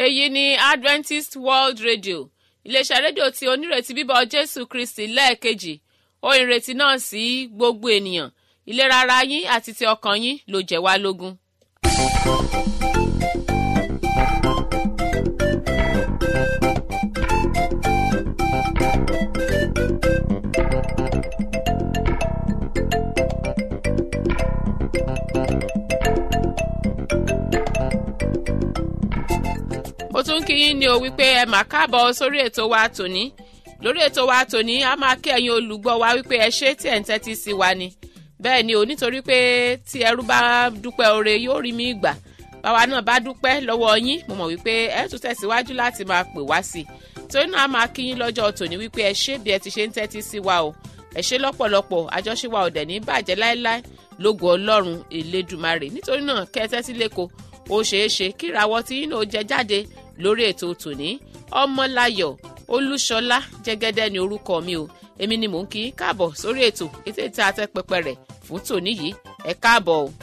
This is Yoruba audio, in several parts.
èyí ni adventist world radio iléeṣẹ́ rédíò tí onírètí bíbọ̀ jésù kristi lẹ́ẹ̀kejì ó ìrètí náà sí gbogbo ènìyàn ìlera ara yín àti ti ọkàn yín ló jẹ́ wá lógún. mo tún kí yín ní o wípé ẹ mà káàbọ̀ sórí ètò wa tòní lórí ètò wa tòní a máa kí ẹ̀yin olùgbọ́ wa wípé ẹ ṣé tí ẹ̀ ń tẹ́tí sí wa ni bẹ́ẹ̀ ni o nítorí pé tí ẹrú bá dúpẹ́ oore yóò rí mi gbà báwa náà bá dúpẹ́ lọ́wọ́ yín mo mọ̀ wípé ẹ tún tẹ̀síwájú láti máa pè wá sí i torí náà a máa kí yín lọ́jọ́ tòní wípé ẹ ṣé bí ẹ ti ṣe ń tẹ́tí sí wa o ẹ ṣé lọ́pọ̀lọpọ̀ àjọṣe wa ò dẹ̀ ní bàjẹ́ láéláé lógo ọlọ́run elédùmarè nítorí náà kẹ́ ẹ tẹ́tí lẹ́kọ̀ọ́ ó ṣeé ṣe kí ìràwọ̀ tí yín náà jẹ jáde lórí ètò tòní ọmọláyọ̀ olúṣọlá jẹ́gẹ́dẹ́ ni orúkọ mi o èmi ni mò ń kí káàbọ̀ sórí ètò ètò ètò àtẹpẹpẹ rẹ̀ fún tòní yìí ẹ káàbọ̀ o.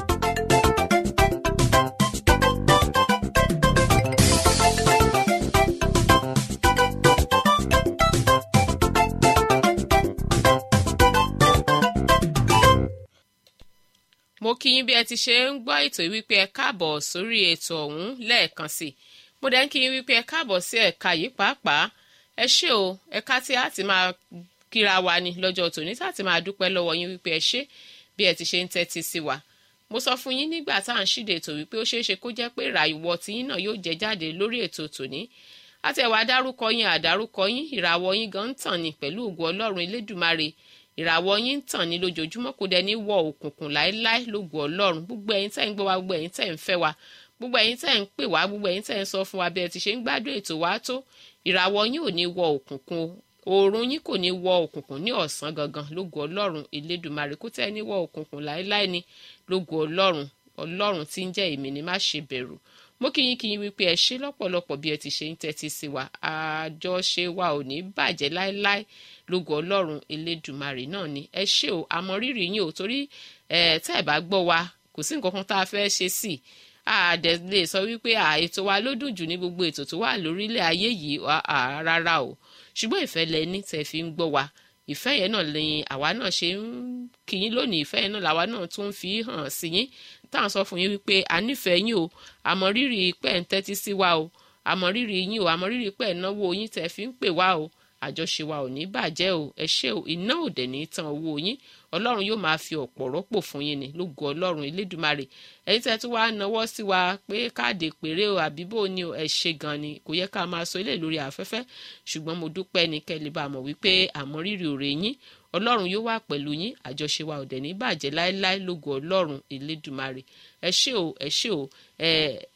mo kí yín bí ẹ ti ṣe ń gbọ́ ètò wípé ẹ káàbọ̀ sórí ètò ọ̀hún lẹ́ẹ̀kan sí i mo dẹ̀ ń kí yín wípé ẹ káàbọ̀ sí ẹ̀ka yìí pàápàá ẹ ṣé o ẹ̀ka tí a ti máa kíra wa ni lọ́jọ́ tòní tá a ti máa dúpẹ́ lọ́wọ́ yín wípé ẹ ṣé bí ẹ ti ṣe ń tẹ́tí sí wa mo sọ fún yín nígbà tá à ń ṣíde ètò wípé ó ṣeé ṣe kó jẹ́ pé ìràwọ̀ tiyín náà yóò jẹ jáde lórí ètò tòní àtẹ̀wá dárúkọ yín àdárúkọ yín ìràwọ̀ yín gan ń tàn ní pẹ̀lú ògo ọlọ́run elédùmarè ìràwọ̀ yín ń tàn ní lójoojúmọ́ kò dẹ̀ ní wọ òkùnkùn láéláé lógo ọlọ́run gbogbo ẹ̀yin tẹ́ ń gbọ́ wa gbogbo ẹ̀yin tẹ́ ń fẹ́ wa gbogbo ẹ̀yin tẹ́ ń pè wá gbogbo ẹ̀yin tẹ́ ń sọ fún wa bí ẹ ti ṣe ń gbádùn ètò wa tó ìràwọ̀ yín ò ní wọ òkùnkùn oòrùn yín kò ní wọ òkùnkùn ní ọ̀sán gangan lógo ọlọ́run elédùmarè kó tẹ́ ní wọ òkùnkùn láéláé ni lógo ọlọ́run ọlọ́run tí ń jẹ́ èmi ni má ṣe bẹ̀rù mo kí yín kí yín wípé ẹ ṣe lọ́pọ̀lọpọ̀ bí ẹ ti ṣe ń tẹ́tí sí wa àjọṣe wa ò ní bàjẹ́ láéláé lógo ọlọ́run elédùmarè náà ni ẹ ṣé o àmọ́ rírì yín ò torí ẹ tẹ́ ẹ bá gbọ́ wa kò sí nǹkan kan tá a fẹ́ ṣe sí àdẹ lè sọ wípé ètò wa ló dùn jù ní gbogbo ètò tó wà lórílẹ̀ ayé yìí rárá o ṣùgbọ́n ìfẹ́ lẹ ní tẹ́ fi ń gbọ́ wa ìfẹ́ yẹn náà ni àwa náà ṣe ń kí yín lónìí ìfẹ́ yẹn náà làwa náà tún fi hàn sí yín táwọn sọ fún yín wípé a nífẹ̀ẹ́ yín o àmọ́ rírì pẹ́ ń tẹ́tí sí wa o àmọ́ rírì yín o àmọ́ rírì pẹ́ náwó yín tẹ́ fi ń pè wá o àjọṣe wa ò ní bàjẹ́ o ẹ ṣé o iná ò dẹ̀ ní tán owó yín ọlọ́run yóò máa fi ọ̀pọ̀ rọ́pò fún yín ni lógo ọlọ́run elédùmarè ẹ̀yin tẹ́ tún wá nawọ́ sí wa pé káàdì péré o àbí bò ní ẹ ṣe gan ni kò yẹ ká máa sọ ilé lórí afẹ́fẹ́ ṣùgbọ́n mo dúpẹ́ ní kẹ́lẹ́ bá mọ̀ wípé àmọ́rírì òrè yín ọlọ́run yóò wà pẹ̀lú yín àjọṣe wa ò dẹ̀ ní bàjẹ́ láéláé lógo ọlọ́run elédùmarè ẹ ṣé o ẹ ṣé o ẹ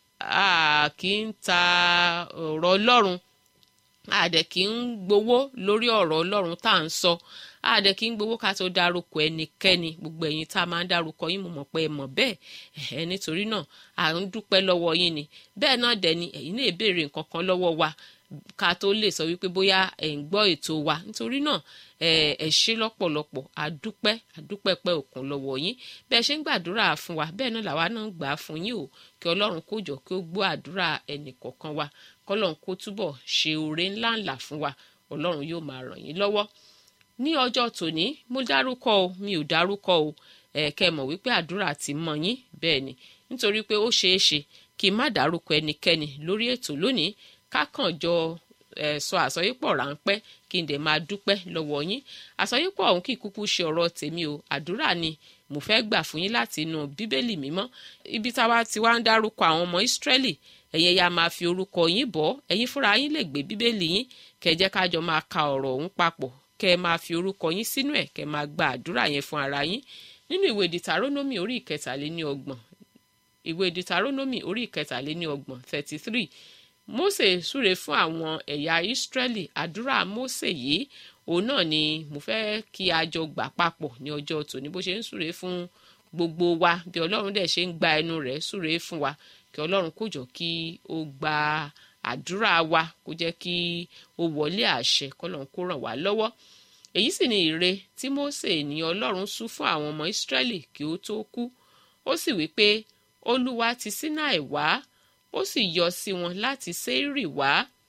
a kì í ta ọ̀rọ̀ ọlọ́run àdẹ̀ kì í gbowó lórí ọ̀rọ̀ ọlọ́run tá à ń sọ àdẹ̀ kì í gbowó ká tó dárúkọ ẹnikẹ́ni gbogbo ẹ̀yin tá a máa ń dárúkọ yín mo mọ̀ pé ẹ mọ̀ bẹ́ẹ̀ ẹ̀ nítorí náà à ń dúpẹ́ lọ́wọ́ yín ni bẹ́ẹ̀ náà dẹ̀ ni ẹ̀yin náà béèrè nǹkan kan lọ́wọ́ wa ká tó lè sọ wípé bóyá ẹ̀ ń gbọ́ ètò wa nítorí náà ẹ ṣé lọ́pọ̀lọpọ̀ àdúpẹ́ àdúpẹ́ pẹ́ òkun lọ́wọ́ yín bẹ́ẹ̀ ṣe ń gbàdúrà fún wa bẹ́ẹ̀ náà làwa náà ń gbà á fún yín o kí ọlọ́run kó jọ kí ó gbọ́ àdúrà ẹnì kọ̀ọ̀kan wa kọ́lọ́run kó túbọ̀ ṣe oore ńláńlá fún wa ọlọ́run yóò máa ràn yín lọ́wọ́ ní ọjọ́ tòní mo dárúkọ o mi ò dárúkọ o ẹ kẹ́ mọ̀ wípé àdúrà ti mọ yín bẹ́ẹ̀ ni nítorí pé ó ṣeé ṣe kí n má dárúkọ ẹnikẹ́ni lórí ètò lónìí kákàn jọ ẹ sọ àsọyípọ̀ ráńpẹ́ kí n dẹ̀ máa dúpẹ́ lọ́wọ́ yín àsọyípọ̀ ọ̀hún kì í kúkú ṣe ọ̀rọ̀ tèmi o àdúrà ni mo fẹ́ gbà fún yín láti inú bíbélì mímọ́ ibi táwa ti wá ń dárúkọ àwọn ọmọ ìsírẹ́lì ẹ̀yin ya máa fi orúkọ yín bọ́ ẹ̀yin fúnra yín lè gbé bíbélì yín kẹ́ jẹ́ ká jọ máa ka ọ̀rọ̀ ọ̀hún papọ̀ kẹ́ ẹ máa fi orúkọ yín sínú ẹ̀ kẹ́ máa gba àdúrà yẹn fún ara yín nínú ìwé dìtàrónómì orí ìkẹtàléní ọgbọ̀n ìwé dìtàrónómì orí ìkẹtàléní ọgbọ̀n thirty three Mósè súre fún àwọn ẹ̀yà ìsírẹ́lì àdúrà Mósè yìí òun náà ni mo fẹ́ kí a jọ gbà papọ̀ ní ọjọ́ tòní bó ṣe ń súre fún gbogbo wa bí ọlọ́run dẹ̀ ṣe ń gba ẹnu rẹ̀ súre fún wa kí ọlọ́run kó jọ kí ó gba àdúrà wa kó jẹ́ kí ó wọlé àṣẹ kọ́lọ́run kó ràn wá lọ́wọ́ èyí sì ni ìre tí Mósè ní ọlọ́run sú fún àwọn ọmọ ìsírẹ́lì kí ó tó kú ó sì wí pé olúwa ti Sínáì wá ó sì yọ sí wọn láti Séírì wá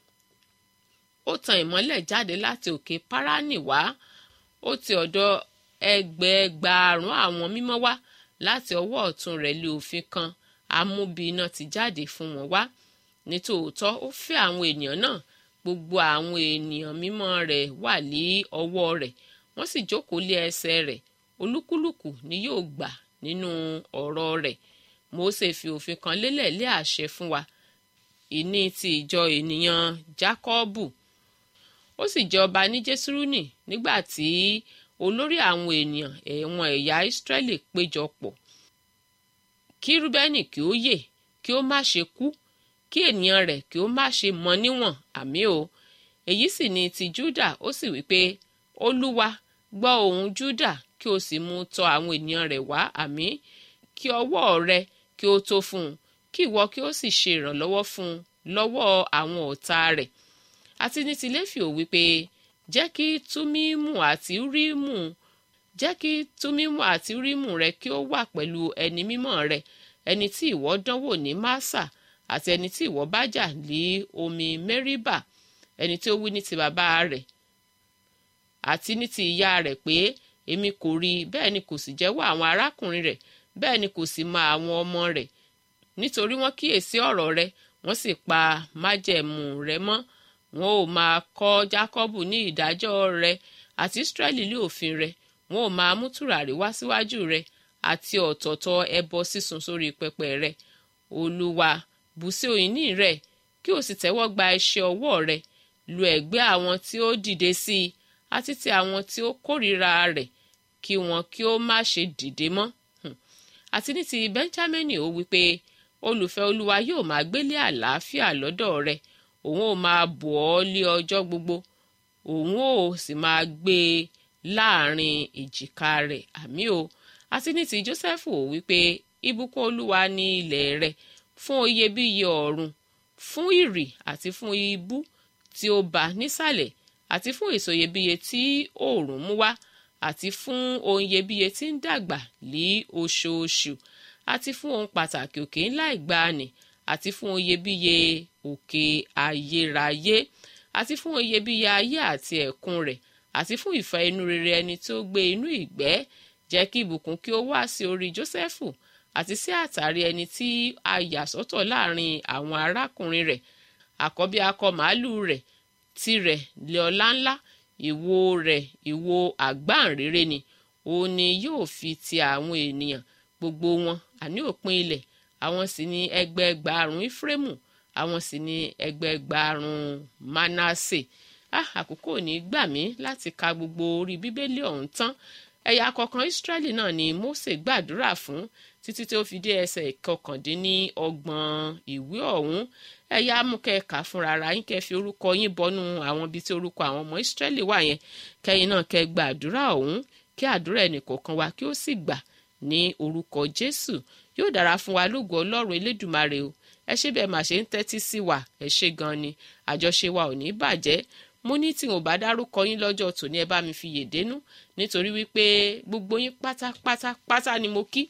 ó tan ìmọ́lẹ̀ jáde láti òkè Páránì wá ó ti ọ̀dọ̀ ẹgbẹẹgbàárún àwọn mímọ́ wá láti ọwọ́ ọ̀tún rẹ̀ lé òfin kan amúbíiná ti jáde fún wọn wá nítòótọ́ ó fẹ́ àwọn ènìyàn náà gbogbo àwọn ènìyàn mímọ́ rẹ̀ wà ní ọwọ́ rẹ̀ wọ́n sì jókòó lé ẹsẹ̀ rẹ̀ olúkúlùkù ni yóò gbà nínú ọ̀rọ̀ rẹ̀ Mósè fi òfin kan lélẹ̀ lé àṣẹ fún wa ìní ti ìjọ ènìyàn Jákọ́bù ó sì jẹ ọba ní Jésúrúnì nígbà tí olórí àwọn ènìyàn ẹ̀wọ̀n ẹ̀yà Ísírẹ́lì péjọ pọ̀ kí Rúbẹ́nì kí ó yè kí ó má ṣe kú kí ènìyàn rẹ̀ kí ó má ṣe mọ níwọ̀n àmì o èyí sì ni ti Júdà ó sì wí pé Olúwa gbọ́ ohùn Júdà kí o sì mú tọ̀ àwọn ènìyàn rẹ̀ wá àmì kí ọwọ́ rẹ kí ó tó fún un kí ìwọ kí ó sì ṣe ìrànlọ́wọ́ fún un lọ́wọ́ àwọn ọ̀tá rẹ̀ àti ní ti Léfì ó wí pé jẹ́ kí túmímù àti rímù jẹ́ kí túmímù àti rímù rẹ kí ó wà pẹ̀lú ẹni mímọ́ rẹ ẹni tí ìwọ dánwò ní Másà àti ẹni tí ìwọ bá jà lé omi Mẹ́ríbà ẹni tí ó wí ní ti bàbá rẹ̀ àti ní ti ìyá rẹ̀ pé èmi kò rí bẹ́ẹ̀ ni kò sì jẹ́wọ́ àwọn arákùnrin rẹ̀ bẹ́ẹ̀ ni kò sì mọ àwọn ọmọ rẹ̀ nítorí wọ́n kíyèsí ọ̀rọ̀ rẹ̀ wọ́n sì pa májẹ̀mú rẹ̀ mọ́ wọn ò máa kọ́ Jákọ́bù ní ìdájọ́ rẹ̀ àti Ísírẹ́lì ní òfin rẹ̀ wọn ò máa mú tùràrí wá síwájú rẹ̀ àti ọ̀tọ̀ọ̀tọ̀ ẹbọ sísun sórí pẹpẹ rẹ̀ Olúwa bù sí òyìnbí rẹ̀ kí o sì tẹ́wọ́ gba iṣẹ́ ọwọ́ rẹ̀ lu ẹ̀gbẹ́ àwọn tí ó dìde sí i àti ti àwọn tí ó kórìíra rẹ̀ kí wọn kí ó má ṣe dìde mọ́ àti ní ti Bẹ́ńjámínì ó wí pé olùfẹ́ Olúwa yóò máa gbélé àlàáfíà lọ́dọ̀ rẹ̀ òun ò máa bò ọ́ lé ọjọ́ gbogbo òun ò sì máa gbé e láàrin èjìká rẹ̀ àmì o àti ní ti Jósẹ́fù ó wí pé ìbùkún Olúwa ní ilẹ̀ rẹ̀ fún iyebíye ọ̀run fún ìrì àti fún ibú tí ó bá nísàlẹ̀ àti fún èso iyebíye tí oòrùn mú wá àti fún ohun iyebíye tí ń dàgbà lí oṣooṣù àti fún ohun pàtàkì òkè ńlá ìgbàanì àti fún ohun iyebíye òkè ayérayé àti fún ohun iyebíye ayé àti ẹ̀kún rẹ̀ àti fún ìfẹ́ inú rere ẹni tí ó gbé inú ìgbẹ́ jẹ́ kí ìbùkún kí ó wá sí orí Jósẹ́fù àti sí àtàrí ẹni tí a yà sọ́tọ̀ láàrin àwọn arákùnrin rẹ̀ àkọ́bí akọ màálù rẹ̀ tirẹ̀ lé ọlá ńlá ìwo rẹ̀ ìwo àgbáǹrere ni òun ni yóò fi ti àwọn ènìyàn gbogbo wọn àní òpin ilẹ̀ àwọn sì ni ẹgbẹẹgbàárùn Éfrémù àwọn sì ni ẹgbẹẹgbàárùn Mánásè ah àkókò ní gbà mí láti ka gbogbo orí bíbélì ọ̀hún tán ẹ̀yà kọ̀ọ̀kan Ísírẹ́lì náà ni Mósè gbàdúrà fún títí tí ó fi dé ẹsẹ̀ ìkọkàndínníọgbọ̀n ìwé ọ̀hún ẹ̀yà amúkẹ́ka fúnra ara yín kẹ́ fi orúkọ yín bọnú àwọn ibi tí orúkọ àwọn ọmọ Ísírẹ́lì wà yẹn kẹ́yìn náà kẹ́ gba àdúrà ọ̀hún kí àdúrà ẹnìkọ̀ọ̀kan wa kí ó sì gbà ní orúkọ Jésù yóò dára fún wa lógo Ọlọ́run Elédùmarè o ẹ ṣé bẹ́ẹ̀ mà ṣe ń tẹ́tí sí wa ẹ ṣé gan ni àjọṣe wa ò ní bàjẹ́ mo ní tí n ò bá dárúkọ yín lọ́jọ́ tòní ẹ bá mi fi yèdénú nítorí wípé gbogbo yín pátápátá pátá ni mo kí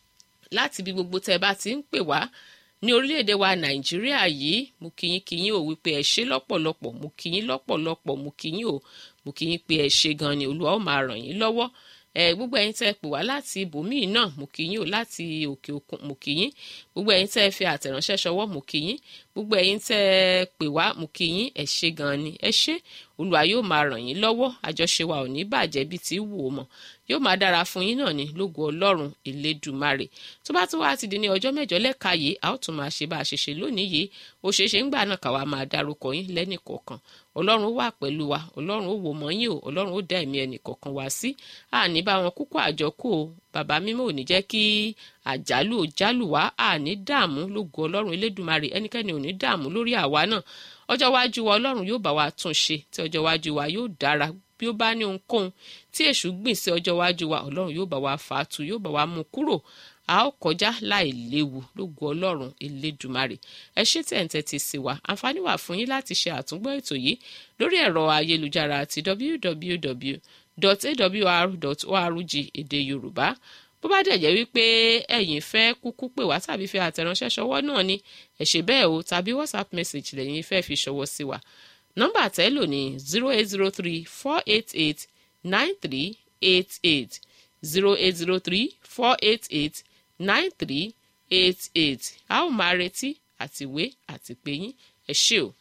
láti bí gbogbo tẹ́ ẹ bá ti ń pè wá ní orílẹ̀-èdè wa nàìjíríà yìí mo kí yín kí yín ò wípé ẹ ṣé lọ́pọ̀lọpọ̀ mo kí yín lọ́pọ̀lọpọ̀ mo kí yín ò mo kí yín pé ẹ ṣé gan ni olúwa ó máa ràn yín lọ́wọ́ ẹ gbogbo ẹ̀yin tẹ́ pè wá láti ibòmíì náà mo kí yín ò láti òkè òkun mo kí yín gbogbo ẹ̀yin tẹ́ fi àtẹ̀ránṣẹ́ ṣọwọ́ mo kí yín gbogbo ẹ̀yin tẹ́ pè wá mo kí yín ẹ ṣé gan ni ẹ ṣé olúwa yóò máa ràn yín lọ́wọ́ àjọṣe wa ò ní bàjẹ́ bí ti wù ó mọ́ yóò máa dára fún yín náà ní lógo ọlọ́run elédùmarè tó bá tún wá ti di ní ọjọ́ mẹ́jọ lẹ́ka yìí a ó tún máa ṣe bá a ṣe ṣe lónìí yìí ó ṣeé ṣe ń gbà náà káwa máa dárúkọ yín lẹ́nìkọ̀ọ̀kan ọlọ́run ó wà pẹ̀lú wa ọlọ́run ó wò mọ́ yín o ọlọ́run ó dá ẹ̀mí ẹnìkọ̀ọ̀kan wá sí àní bá wọn kúkú àjọkù o bàbá mímọ́ ò ní jẹ́ kí àjálù ò jálù wá àní dààmú lógo ọlọ́run elédùmarè ẹnikẹ́ni ò ní dààmú lórí àwa náà ọjọ́ iwájú wa ọlọ́run yóò bá wa tún ṣe tí ọjọ́ iwájú wa yóò dára bí ó bá ní ohunkóhun tí èṣù gbìn sí ọjọ́ iwájú wa ọlọ́run yóò bá wa fà á tu yóò bá wa mú kúrò a ó kọjá láì léwu lógo ọlọ́run elédùmarè ẹ ṣé tí ẹ̀ ń tẹ́tí sí wa àǹfààní wà fún yín láti ṣe àtúngbọ́ ètò yìí lórí ẹ̀rọ ayélujára àti www.awr.org èdè yorùbá bó bá dẹ̀ jẹ́ wípé ẹ̀yin fẹ́ kúkú pè wá tàbí fi àtẹ̀ránṣẹ́ ṣọwọ́ náà ni ẹ ṣe bẹ́ẹ̀ o tàbí whatsapp message lẹ́yìn fẹ́ fi ṣọwọ́ sí wa nọ́mbà tẹ́lò ní zero eight zero three four eight eight nine three eight eight zero eight zero three four eight eight nine three eight eight a ó máa retí àtiwé àti pé yín ẹ ṣé o.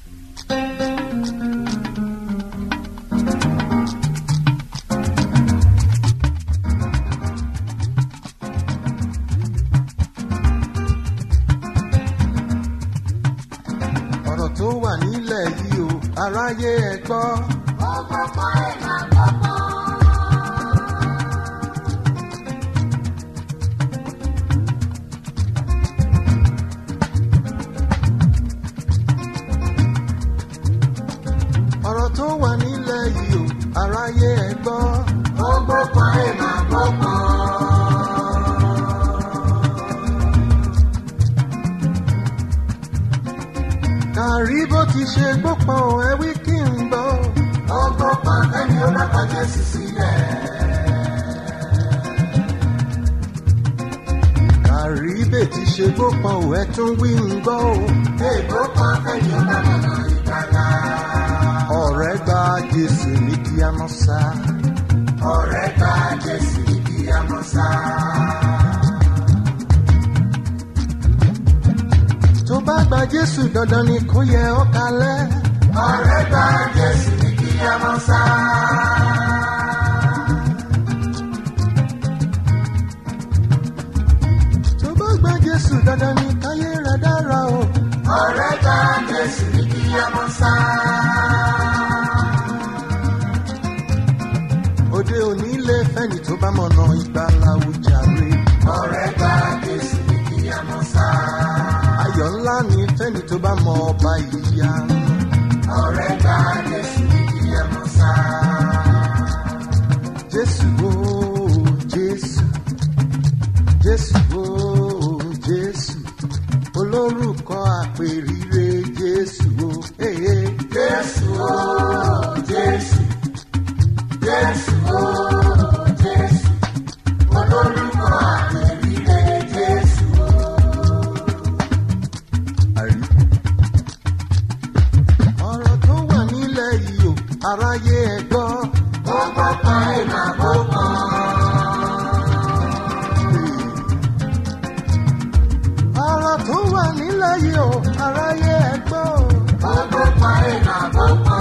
ọ̀rọ̀ tó wà nílẹ̀ yìí o aráyé ẹ gbọ́. ọgbọ́pọ̀ ẹ̀ máa gbọ́pọ̀. ọ̀rọ̀ tó wà nílẹ̀ yìí o aráyé ẹ gbọ́. ọgbọ́pọ̀ ẹ̀ máa gbọ́pọ̀. kàrí bó ti ṣe gbópọn ò ẹ wí kí n gbọ́. ọgbọ́pọ̀ ẹni ó dákọ̀ jésù sílẹ̀. kàrí bè ti ṣe gbópọn ò ẹ tún wí ń gbọ́ o. ègbópọ̀ ẹni ó dákọ̀ náà ìgbàlá. ọ̀rẹ́ gba jésù ní kí a mọ̀ sá. ọ̀rẹ́ gba jésù ní kí a mọ̀ sá. tó bá gba jésù dandan ni kó yẹ ọ́ kalẹ̀. ọ̀rẹ́ gba jésù ní kí a mọ̀ sá. tó bá gba jésù dandan ni káyé rẹ̀ dára o. ọ̀rẹ́ gba jésù ní kí a mọ̀ sá. òde òní lè fẹ́ni tó bá mọ̀nà ìgbàlà ojàre. ọ̀rẹ́ gba jésù ní kí a mọ̀ sá. ayọ̀ ńlá ni fẹ́ni tó bá mọ ọba ìyá. ọ̀rẹ́ gba jésù ní kí a mọ̀ sá. jésù o jésù jésù o jésù olórúkọ àpèrire jésù o. Hey, hey. jésù o jésù jésù o jésù olórúkọ àpèrire jésù o. àrí. ọ̀rọ̀ tó wà nílẹ̀ yìí o aráyé ẹ gbọ́. ó gbọ́pọ̀ ẹ̀ máa gbọ́pọ̀. ọ̀rọ̀ tó wà nílẹ̀ yìí o aráyé ẹ gbọ́. ó gbọ́pọ̀ ẹ̀ máa gbọ́pọ̀.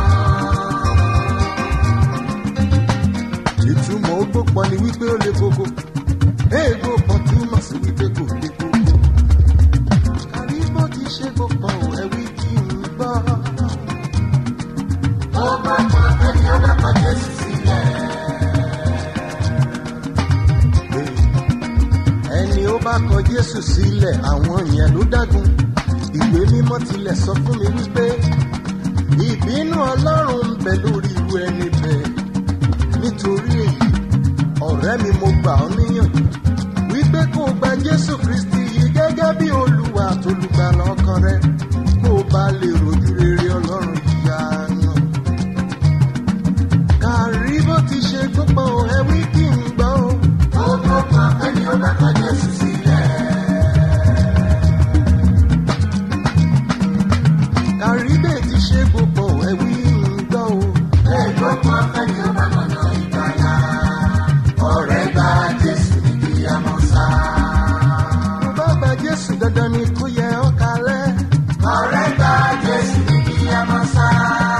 ìtumọ̀ ogbópọ̀ ni wípé ó le koko éègbó kan túmọ̀ sí wípé kò le koko. kàrí bó ti ṣe gbópọ̀ ò ẹ̀wí kí n gbọ́. ó gbọ́pọ̀ ẹni ó dákọ̀ jésù sílẹ̀. ẹni ó bá kọ jésù sílẹ̀ àwọn yẹn ló dágun ìwé mímọ́ tilẹ̀ sọ fún mi wípé ìbínú ọlọ́run ń bẹ lórí irú ẹni bẹ́ẹ̀ nítorí èyí ọ̀rẹ́ mi mo gbà ọ́ níyànjú wípé kó o gba jésù kristi yìí gẹ́gẹ́ bí olúwa àtolùgbàlà ọkàn rẹ kó o bá lè rojú rere ọlọ́run ìyanu. kàrí bó ti ṣe gbọ́pọ̀ ẹ wí kí n gbọ́ o. ó gbọ́pọ̀ ẹni ó dákọ̀ jésù sílẹ̀. kàríbè ti ṣe gbogbo ẹ̀wí ń gbọ́ o. ègbópọ̀ ẹni ó dákọ̀ náà ìgbàlá. ọ̀rẹ́ gba jésù ní kí a mọ̀ sá. mo bá gba jésù dandan ni kó yẹ ọ́ kalẹ̀. ọ̀rẹ́ gba jésù ní kí a mọ̀ sá.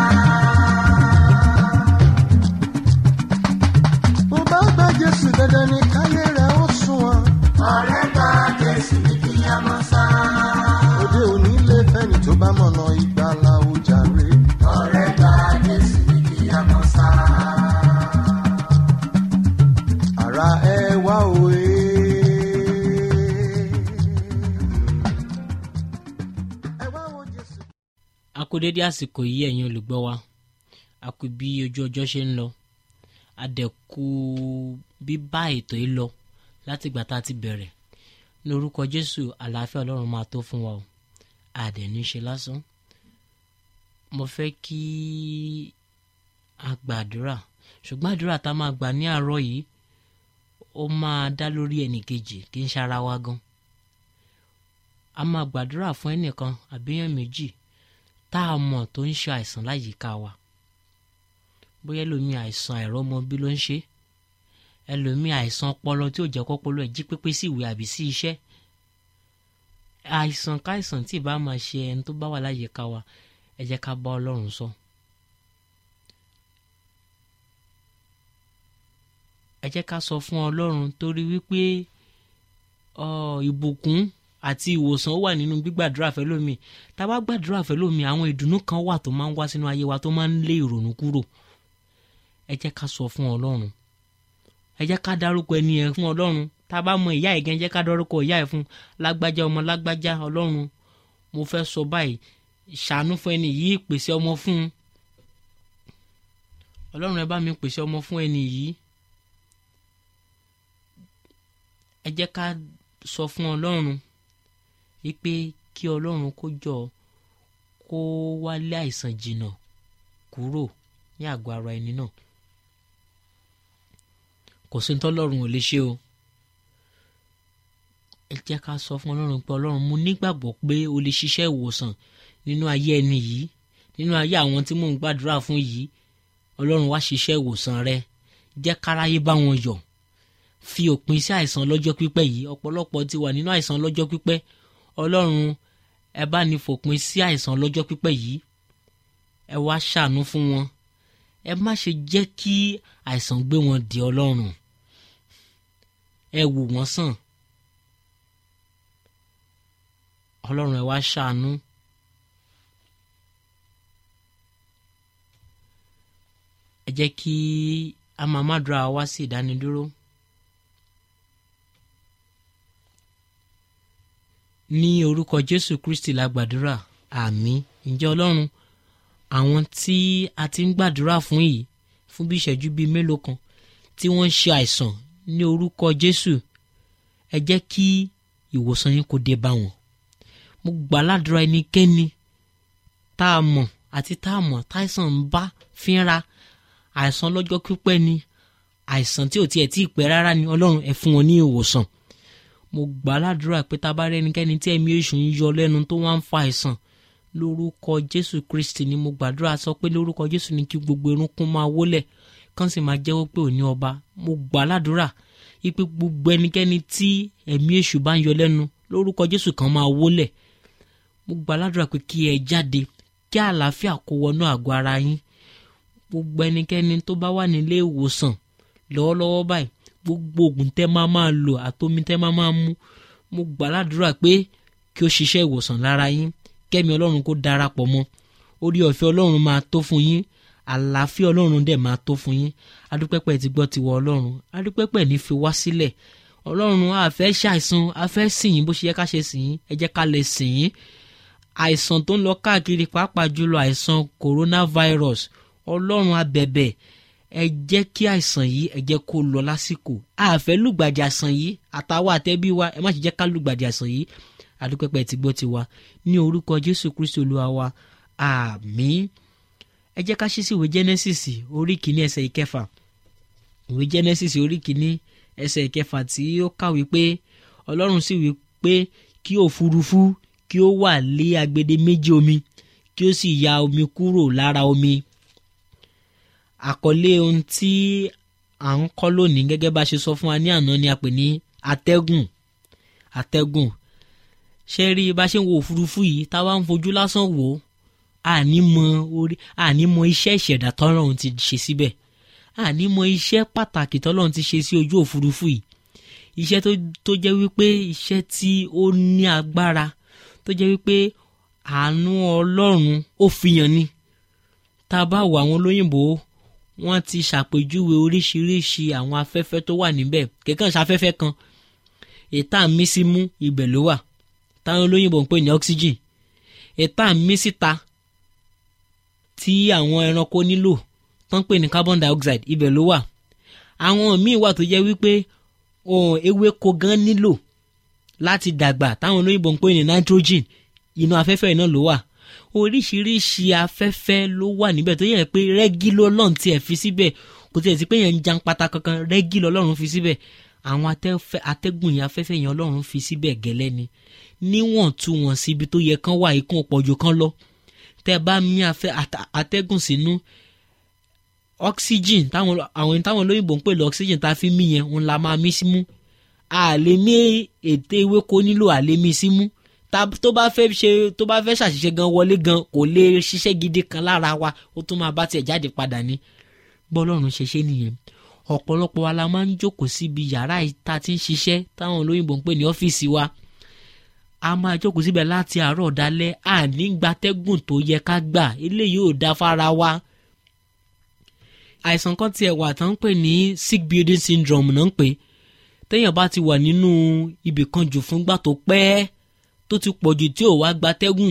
mo bá gba jésù dandan ni káyé rẹ̀ ó sunwọ̀n. ọ̀rẹ́ gba jésù ní kí a mọ̀ sá. òde òní lè fẹ́ni tó bá mọ̀nà ìgbàlà ojàre. ọ̀rẹ́ gba jésù ní kí a mọ̀ sá. ara ẹ wá òye. ẹ wá wo jésù. a kú dédé àsìkò yìí ẹ̀yin olùgbọ́ wa a kú bí ojú ọjọ́ ṣe ń lọ a dẹ̀ kú bíbá ètò yìí lọ láti ìgbà tá a ti bẹ̀rẹ̀ ní orúkọ jésù àlàáfíà ọlọ́run máa tó fún wa o a dẹ̀ ní ṣe lásán mo fẹ́ kí a gbàdúrà ṣùgbọ́n àdúrà tá a máa gbà ní àárọ̀ yìí ó máa dá lórí ẹnìkejì kì í ṣara wa gan a máa gbàdúrà fún ẹnìkan àbíyàn méjì tá a mọ̀ tó ń ṣe àìsàn láyìíká wa bóyá ẹlòmíì àìsàn àìrọ́mọbí ló ń ṣe ẹlòmíì àìsàn ọpọlọ tí ò jẹ́ kọ́pọlọ ẹ̀ jí pépé sí ìwé àbí sí iṣẹ́ àìsàn káìsàn tí ì bá máa ṣe ẹni tó bá wà láyìíká wa ẹ jẹ́ ká bá ọlọ́run sọ. ẹ jẹ́ ká sọ fún ọlọ́run torí wípé ìbùkún àti ìwòsàn wà nínú gbígbàdúrà fẹ́lómi tá a bá gbàdúrà fẹ́lómi àwọn ìdùnnú kan wà tó máa ń wá sínú ayé wa tó máa ń lé ìrònú kúrò ẹ jẹ́ ká sọ fún ọlọ́run ẹ jẹ́ ká dárúkọ ẹni yẹn fún ọlọ́run tá a bá mọ ìyá ẹ̀ gan jẹ́ ká dárúkọ ìyá ẹ̀ fún lágbájá ọmọ lágbájá ọlọ́run mo fẹ́ sọ báyìí ṣàánú fún ẹni yìí pèsè ọmọ fún un ọlọ́run ẹ bá mi pèsè ọmọ fún ẹni yìí ẹ jẹ́ ká sọ fún ọlọ́run wípé kí ọlọ́run kó jọ kó wálé àìsàn jìnnà kúrò ní àgọ́ ara ẹni náà kò sí tọ́lọ́run ò lè ṣe o ẹ jẹ́ ká sọ fún ọlọ́run pé ọlọ́run mo nígbàgbọ́ pé o lè ṣiṣẹ́ ìwòsàn nínú ayé ẹni yìí nínú ayé àwọn tí mò ń gbàdúrà fún yìí ọlọ́run wá ṣiṣẹ́ ìwòsàn rẹ jẹ́ káráyé bá wọn yọ̀ fi òpin sí àìsàn lọ́jọ́ pípẹ́ yìí ọ̀pọ̀lọpọ̀ ti wà nínú àìsàn lọ́jọ́ pípẹ́ ọlọ́run ẹ bá ní fòpin sí àìsàn lọ́jọ́ pípẹ́ yìí ẹ wá ṣàánú fún wọn ẹ má ṣe jẹ́ kí àìsàn gbé wọn dè ọlọ́run ẹ wò wọ́n sàn ọlọ́run ẹ wá ṣàánú. ẹ jẹ́ kí a máa má dúrà wá sí ìdánidúró. ní orúkọ jésù kristi la gbàdúrà àmín ǹjẹ́ ọlọ́run àwọn tí a ti ń gbàdúrà fún yìí fún bí ìṣẹ́jú bíi mélòó kan tí wọ́n ń ṣe àìsàn ní orúkọ jésù ẹ jẹ́ kí ìwòsàn yín kó dé bá wọn mo gbà ládùúrà ẹnikẹ́ni tá a mọ̀ àti tá a mọ̀ táìsàn ń bá fínra àìsàn lọ́jọ́ pípẹ́ ni àìsàn tí ò tiẹ̀ tí ì pẹ́ rárá ni ọlọ́run ẹ fún wọn ní ìwòsàn mo gbà ládùúrà pé tá a bá rí ẹnikẹ́ni tí ẹ̀mí èṣù ń yọ lẹ́nu tó wá ń fa àìsàn lórúkọ jésù kristi ni mo gbàdúrà sọ pé lórúkọ jésù ni kí gbogbo irúnkún máa wólẹ̀ kán sì máa jẹ́wọ́ pé òní ọba mo gbà ládùúrà ipe gbogbo ẹnikẹ́ni tí ẹ̀mí èṣù bá ń yọ lẹ́nu lórúkọ jésù kan máa wólẹ̀ mo gbà ládùúrà pé kí ẹ jáde kí àlàáfíà kó wọnú àgọ́ ara yín gbogbo ẹnikẹ́ni tó bá wà nílé ìwòsàn lọ́wọ́lọ́wọ́ báyìí gbogbo oògùn tẹ́ máa máa lò àtomi tẹ́ máa máa mú mo gbà ládùúrà pé kí ó ṣiṣẹ́ ìwòsàn lára yín kẹ́mi ọlọ́run kó darapọ̀ mọ́ orí ọ̀fẹ́ ọlọ́run máa tó fún yín àlàáfíà ọlọ́run dẹ̀ máa tó fún yín adúpẹ́pẹ́ ti gbọ́ tiwọ ọlọ́run adúpẹ́pẹ́ ní fi wá sílẹ̀ ọlọ́run a fẹ́ ṣàìsàn a fẹ́ sìn yín bó ṣe yẹ ká ṣe sìn yín ẹ jẹ́ ká lè sìn yín àìsàn tó ń lọ káàkiri pàápàá jùlọ àìsàn coronavirus ọlọ́run abẹ̀bẹ̀ ẹ jẹ́ kí àìsàn yìí ẹ jẹ́ kó lọ lásìkò àfẹ́ lùgbàdì àìsàn yìí àtàwọn àtẹ́bí wa ẹ má ṣe jẹ́ ká lùgbàdì àìsàn yìí àdúpẹ́pẹ́ ti gbọ́ tiwa ní orúkọ jésù kristu olúwa wa àmín ẹ jẹ́ ká ṣí sí ìwé genesis orí kìíní ẹsẹ̀ ìkẹfà ìwé genesis orí kìíní ẹsẹ̀ ìkẹfà tí ó kàwé pé ọlọ́run sì wí pé kí òfurufú kí ó wà lé agbede méjì omi kí ó sì ya omi kúrò lára omi àkọlé ohun tí à ń kọ́ lónìí gẹ́gẹ́ bá a ṣe sọ fún wa ní àná ni a pè ní atẹ́gùn atẹ́gùn ṣe rí bá a ṣe ń wo òfurufú yìí táwa ń fojú lásán wò ó àní mọ orí àní mọ iṣẹ́ ìṣẹ̀dá tọ́lọ́run ti ṣe síbẹ̀ àní mọ iṣẹ́ pàtàkì tọ́lọ́run ti ṣe sí ojú òfurufú yìí iṣẹ́ tó jẹ́ wípé iṣẹ́ tí ó ní agbára tó jẹ́ wípé àánú ọlọ́run ó fihàn ni tá a bá wo àwọn olóyìnbó wọ́n ti ṣàpèjúwe oríṣiríṣi àwọn afẹ́fẹ́ tó wà níbẹ̀ kẹ̀kẹ́ ṣafẹ́fẹ́ kan ètà mí sí mú ibẹ̀ ló wà táwọn olóyìnbó ń pè ní oxygen ètà mí síta tí àwọn ẹranko nílò tó ń pè ní carbon dioxide ibẹ̀ ló wà àwọn míì wà tó jẹ́ wípé ewéko gan nílò láti dàgbà táwọn olóyìnbó ń pè ní nitrogen inú afẹ́fẹ́ náà ló wà oríṣiríṣi afẹ́fẹ́ ló wà níbẹ̀ tó yẹ pé rẹ́gí lọ́lọ́run tiẹ̀ fi síbẹ̀ kò tiẹ̀ sí pé yẹn ń jan pata kankan rẹ́gí lọ́lọ́run fi síbẹ̀ àwọn atẹ́fẹ́- atẹ́gùn yẹn afẹ́fẹ́ yẹn ọlọ́run fi síbẹ̀ gẹ́lẹ́ ni níwọ̀n tú wọn sí ibi tó yẹ kán wà ikún ọ̀pọ̀jù kan lọ tẹ́ bá mí afẹ́ ata- atẹ́gùn sínú oxygen táwọn àwọn táwọn olóyìnbó ń pè lọ oxygen tá a fi mí yẹn òun la máa mí símú a lè mí ète ewéko nílò a lè mí símú tá tó bá fẹ́ ṣe tó bá fẹ́ ṣàṣìṣe gan wọlé gan kò lè ṣiṣẹ́ gidi kan lára wa ó tún máa bá tiẹ̀ jáde padà ní bọ́lọ́run ṣe ṣe nìyẹn ọ̀pọ̀lọpọ̀ wa la máa ń jókòó síbi yàrá ìta tí ń ṣiṣẹ́ táwọn olóyìnbó ń pè ní ọ́fíìsì wa a máa jókòó síbẹ̀ láti àárọ̀ dalẹ́ àní gbatẹ́gùn tó yẹ ká gbà eléyìí ò dá fara wa àìsàn kan tiẹ̀ wà tán ń pè ní sick building syndrome náà ń pè téèyàn bá ti wà nínú ibì kan jù fúngbà tó pẹ́ tó ti pọ̀ jù tí ò wá gbatẹ́gùn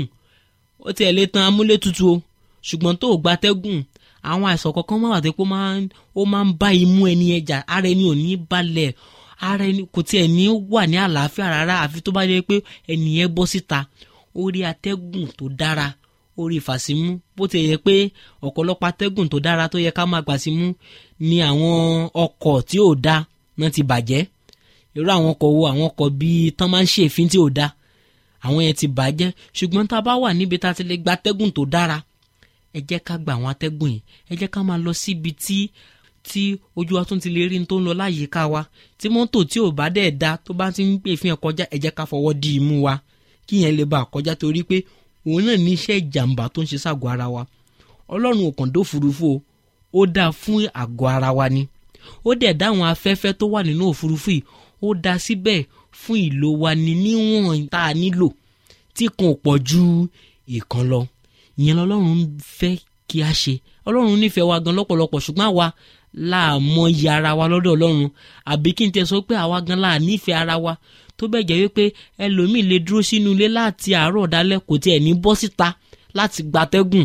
ó tiẹ̀ lè tan amúlétutù o ṣùgbọ́n tó ò gbatẹ́gùn àwọn àìsàn kankan máa wà tó pé ó máa ń- ó máa ń bá imú ẹni ẹja ara ẹni ò ní balẹ̀ ara ẹni kò tiẹ̀ ní wà ní àlàáfíà rárá àfi tó bá yẹ pé ẹni yẹn bọ́ síta ó rí atẹ́gùn tó dára ó rí ìfàsímú bó ti yẹ pé ọ̀pọ̀lọpọ̀ atẹ́gùn tó dára tó yẹ ká máa gbà símú ni àwọn ọkọ̀ tí ò da náà ti bàjẹ́ irú àwọn ọkọ̀ wo àwọn ọkọ̀ bíi tán máa ń ṣe èéfín tí ò da àwọn yẹn ti bàjẹ́ ṣùgbọ́n tá a bá wà níbi tá a ti lè gba atẹ́gùn tó dára ẹ jẹ́ ká gba àwọn atẹ́gùn yìí ẹ jẹ́ ká máa lọ síbi tí tí ojú wa tún ti lè rí ní tó ń lọ láyìíká wa tí mọ́tò tí ò bá dẹ̀ da tó bá ti ń pè fún ẹ kọjá ẹ jẹ́ ká fọwọ́ di imú wa kí yẹn lè bá a kọjá torí pé òun náà ní iṣẹ́ ìjàmbá tó ń ṣe ságọ́ ara wa ọlọ́run ò kàn dó òfurufú o ó dá fún àgọ́ ara wa ni ó dẹ̀ dá àwọn afẹ́fẹ́ tó wà nínú òfurufú yìí ó dá síbẹ̀ fún ìlò wa ní níwọ̀n tá a nílò tí kan ò pọ̀ ju ìkan lọ ìyẹn lọ́lọ́run ń fẹ́ kí a ṣe ọlọ́run nífẹ̀ẹ́ wa gan lọ́pọ̀lọpọ̀ ṣùgbọ́n àwa láàmọ iye ara wa lọ́dọ̀ ọlọ́run àbí kí n tẹ sọ pé àwa gan láà nífẹ̀ẹ́ ara wa tó bẹ́ẹ̀ jẹ́ wípé ẹlòmíì lè dúró sínú ilé láti àárọ̀ dalẹ́ kò tiẹ̀ ní bọ́ síta láti gbatẹ́gùn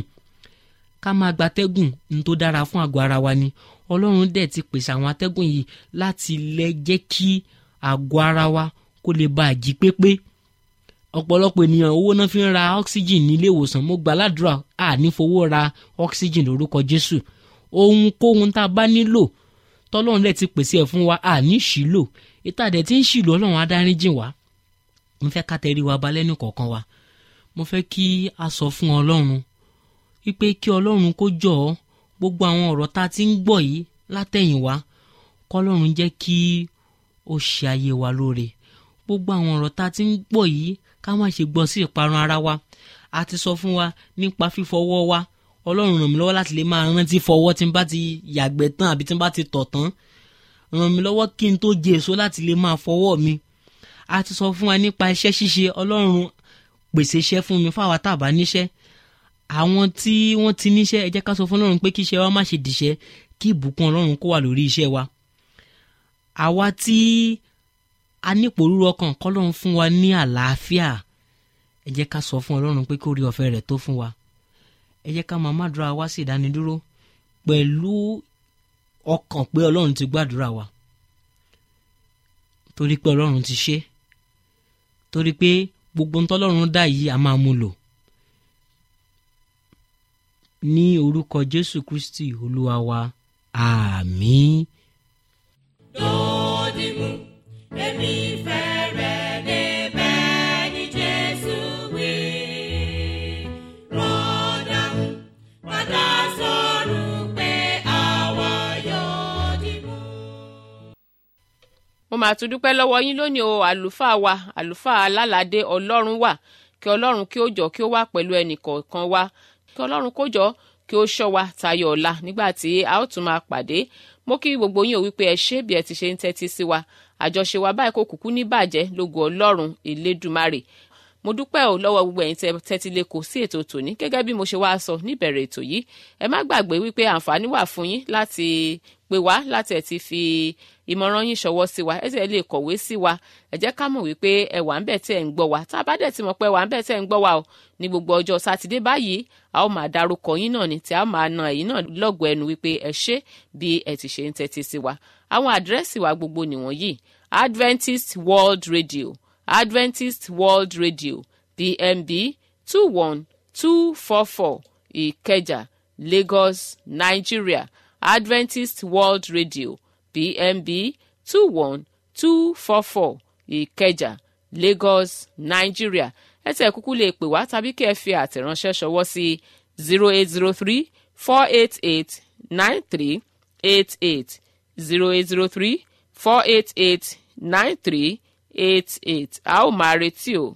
ká máa gbatẹ́gùn ní tó dára fún àgọ́ ara wa ni ọlọ́run dẹ̀ ti pèsè àwọn atẹ́gùn yìí láti lè jẹ́ kí àgọ́ ara wa kó lè bá a jí pépé ọ̀pọ̀lọpọ̀ ènìyàn owó náà fi ń ra oxygen nílé ìwòsàn mo gbà ládùúrà a ní fowó ra oxygen lórúkọ jésù ohunkóhun tá a bá nílò tọ́lọ́run dẹ̀ ti pèsè ẹ̀ fún wa a ní ṣìlò ìta dẹ̀ ti ń ṣìlò ọlọ́run adáríjìn wa mo fẹ́ ká tẹrí wa balẹ̀ ní kọ̀ọ̀kan wa mo fẹ́ kí a sọ fún ọlọ́run wípé kí ọlọ́run kó jọ ọ́ gbogbo àwọn ọ̀rọ̀ tá a ti ń gbọ́ yìí látẹ̀yìnwá kọ́lọ́run jẹ́ kí ó ṣe ayé wa lóore gbogbo àwọn ọ̀rọ̀ tá a ti ń gbọ́ yìí ká má ṣe gbọ́ sí ìparun ara wa a ti sọ fún wa nípa fífọwọ́ wa ọlọ́run ràn mí lọ́wọ́ láti lè máa rántí fọwọ́ tí n bá ti yàgbẹ́ tán àbí tí n bá ti tọ̀ tán ràn mí lọ́wọ́ kí n tó jẹ èso láti lè máa fọwọ́ mi a ti sọ fún wa nípa iṣẹ́ ṣíṣe ọlọ́run pèsè iṣẹ́ fún mi fáwa tá a bá níṣẹ́ àwọn tí wọ́n ti níṣẹ́ ẹ jẹ́ ká sọ fún ọlọ́run pé kí iṣẹ́ wa má ṣe dìṣẹ́ kí ìbùkún ọlọ́run kó wà lórí iṣẹ́ wa àwa tí a nípòrúurú ọkàn kọ́lọ́run fún wa ní àlàáfíà ẹ jẹ́ ká sọ fún ọlọ́run pé kó rí ọ̀fẹ́ rẹ̀ tó fún wa ẹ jẹ́ ká máa mádùúrà wá sí ìdánidúró pẹ̀lú ọkàn pé ọlọ́run ti gbàdúrà wa torí pé ọlọ́run ti ṣe torí pé gbogbo ń tọ́lọ́run dá yìí a máa mú lò ní orúkọ jésù kristi olúwa wa àmín. Dòdìmú, èmi fẹ́ rẹ̀ débẹ̀ ní Jésù wí. Rọ́dàmú, padà sọ̀rọ̀ pé àwa yóò dìmú. mo máa tún dúpẹ́ lọ́wọ́ yín lónìí o àlùfáà wa àlùfáà alálàdé ọlọ́run wà kí ọlọ́run kí ó jọ kí ó wà pẹ̀lú ẹnì kọ̀ọ̀kan wa kí ọlọ́run kó jọ kí ó ṣọ́ wa tayọ ọ̀la nígbà tí a ó tún máa pàdé mo kí gbogbo yín ò wípé ẹ ṣé bí ẹ ti ṣe ń tẹ́tí sí wa àjọṣe wa báyìí kò kúkú ní bàjẹ́ lógo ọlọ́run elédùmarè mo dúpẹ́ ò lọ́wọ́ gbogbo ẹ̀yin tẹ́ tẹ́tí lé kò sí ètò tòní gẹ́gẹ́ bí mo ṣe wá sọ níbẹ̀rẹ̀ ètò yìí ẹ má gbàgbé wípé àǹfààní wà fún yín láti pè wá láti ẹ̀ ti fi ìmọ̀ràn yín ṣọwọ́ sí wa ẹ sì lè kọ̀wé sí wa ẹ jẹ́ ká mọ̀ wípé ẹ wà ń bẹ̀ tẹ́ ẹ̀ ń gbọ́ wa tá a bá dẹ̀ ti mọ̀ pé ẹ wà ń bẹ̀ tẹ́ ẹ̀ ń gbọ́ wa o ní gbogbo ọjọ́ sátidé báyìí a ó máa darúkọ yín náà ni tí a máa na ẹ̀yin náà lọ́gọ̀ọ́ ẹnu wípé ẹ ṣé bí ẹ ti ṣe ń tẹ́tí sí wa àwọn àdírẹ́sì wa gbogbo nìwọ̀nyí Adventist World Radio Adventist World Radio PMB two one two four four Ìkẹjà Lagos Nigeria Adventist World Radio PMB two one two four four ìkẹjà lagos nigeria ẹ tẹ̀ kúkú lè pè wá tàbí kí ẹ fi àtẹ̀ránṣẹ́ ṣọwọ́ sí zero eight zero three four eight eight nine three eight eight zero eight zero three four eight eight nine three eight eight a ó máa retí o.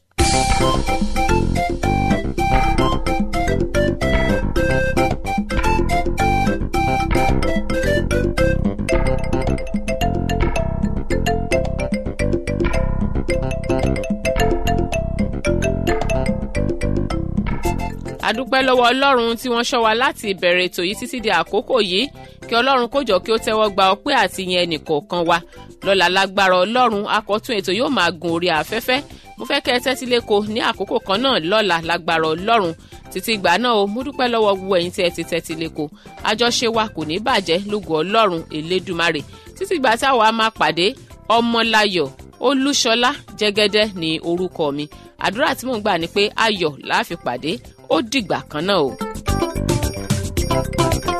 adúpẹ́ lọ́wọ́ ọlọ́run tí wọ́n ṣọ́ wa láti ìbẹ̀rẹ̀ ètò yìí títí di àkókò yìí kí ọlọ́run kó jọ kí ó tẹ́wọ́ gba ọpẹ́ àti yẹn ẹnìkọ̀ọ̀kan wa lọ́la lágbára ọlọ́run akọ̀tún ètò yóò máa gun orí afẹ́fẹ́ mo fẹ́ kẹ́ ẹ tẹ́tí léko ní àkókò kan náà lọ́la lágbára ọlọ́run títí ìgbà náà o mo dúpẹ́ lọ́wọ́ gbogbo ẹ̀yin tí ẹ ti tẹ́tí léko àjọṣe wa kò ní bàjẹ́ lógo ọlọ́run elédùmarè títí ìgbà táwa máa pàdé ọmọláyọ̀ olúṣọlá jẹ́gẹ́dẹ́ ní orúkọ mi àdúrà tí mò ń gbà ni pé ayọ̀ la fi pàdé ó dìgbà kan náà o.